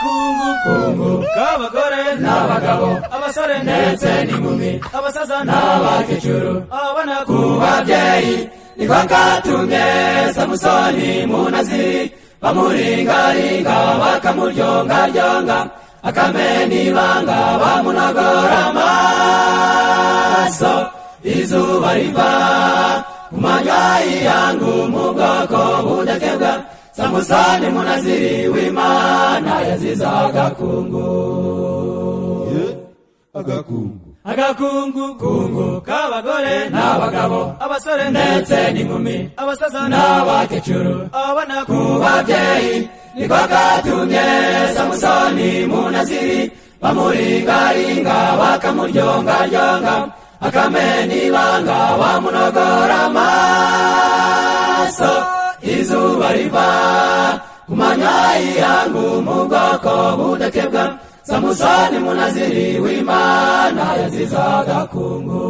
kungu kungu k'abagore n'abagabo abasore ndetse n'inkumi abasaza n'abakecuru abana ku babyeyi niko katumye samusoni munaziri bamuringaringa bakamuryongaryonga akamena ibanga bamunagora amaso izuba riva ku manywa yangu mu bwoko budakebwa samusoni munaziri w'imana yaziza agakungu agakungu agakungu kungu k'abagore n'abagabo abasore ndetse n'inkumi abasaza n'abakecuru abana ku babyeyi niko katumye samusoni munaziri bamuringaringa bakamuryongaryonga akamena ibanga bamunogora amaso izuba riva ku manywa yangu mu bwoko budakebwa samusoni munaziri w'imana yaziza agakungu